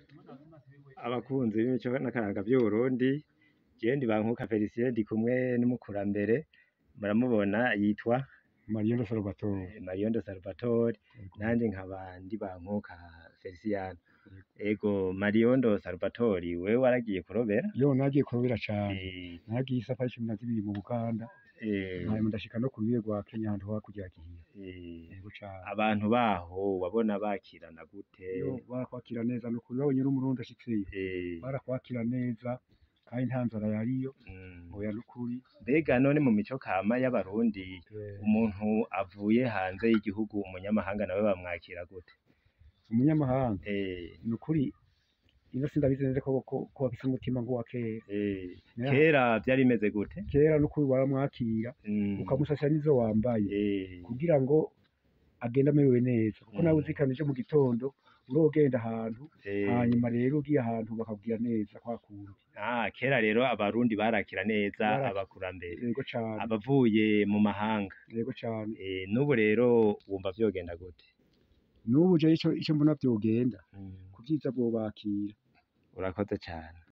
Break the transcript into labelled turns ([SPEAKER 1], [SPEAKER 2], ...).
[SPEAKER 1] abakunzi b'imico n'akaranga vy'Uburundi jewe ndi Bankuka Felicien ndi kumwe n'umukurambere muramubona yitwa
[SPEAKER 2] Mariyondo Salvatore
[SPEAKER 1] Mariyondo Salvatore nanje nkaba ndi Bankuka Feliciano ego Mariyondo Salvatore wewe waragiye kurobera
[SPEAKER 2] yo nagiye kurobera cane
[SPEAKER 1] Eh,
[SPEAKER 2] nagiye isafari cumi na zibiri mu Buganda
[SPEAKER 1] eh,
[SPEAKER 2] hanyuma ndashika no ku rubibe rwa Kenya ahantu hakurya ya Gihinya
[SPEAKER 1] eh,
[SPEAKER 2] yego cane
[SPEAKER 1] abantu baho wabona bakirana gute
[SPEAKER 2] yo barakwakira neza nukuri babonye n'umurundi ashitseyo
[SPEAKER 1] Eh,
[SPEAKER 2] barakwakira neza kandi nta nzara yariyo
[SPEAKER 1] mm.
[SPEAKER 2] oya nukuri
[SPEAKER 1] mbega none mu mico kama y'abarundi
[SPEAKER 2] eh,
[SPEAKER 1] umuntu avuye hanze y'igihugu umunyamahanga nawe bamwakira gute
[SPEAKER 2] umunyamahanga
[SPEAKER 1] Eh,
[SPEAKER 2] nukuri ino sindabizi neza ko ko ko bafise umutima nk'uwa kera
[SPEAKER 1] eh,
[SPEAKER 2] Yeah.
[SPEAKER 1] kera vyari bimeze gute
[SPEAKER 2] kera nukuri waramwakira
[SPEAKER 1] Mm,
[SPEAKER 2] ukamusasira n'izo wambaye
[SPEAKER 1] eh,
[SPEAKER 2] kugira ngo agende amerewe neza kuko
[SPEAKER 1] Mm.
[SPEAKER 2] nawe uzikanije mu gitondo urogenda ahantu
[SPEAKER 1] eh,
[SPEAKER 2] hanyuma rero ugiye ahantu bakabwira neza kwa kundi
[SPEAKER 1] ah, kera rero abarundi barakira neza
[SPEAKER 2] Barakira.
[SPEAKER 1] abakurambere
[SPEAKER 2] yego cane
[SPEAKER 1] abavuye mu mahanga
[SPEAKER 2] yego cane
[SPEAKER 1] eh, n'ubu rero wumva vyogenda gute
[SPEAKER 2] n'ubu je ico ico mbona vyogenda
[SPEAKER 1] Mm,
[SPEAKER 2] ku vyiza bwobakira
[SPEAKER 1] urakoze cane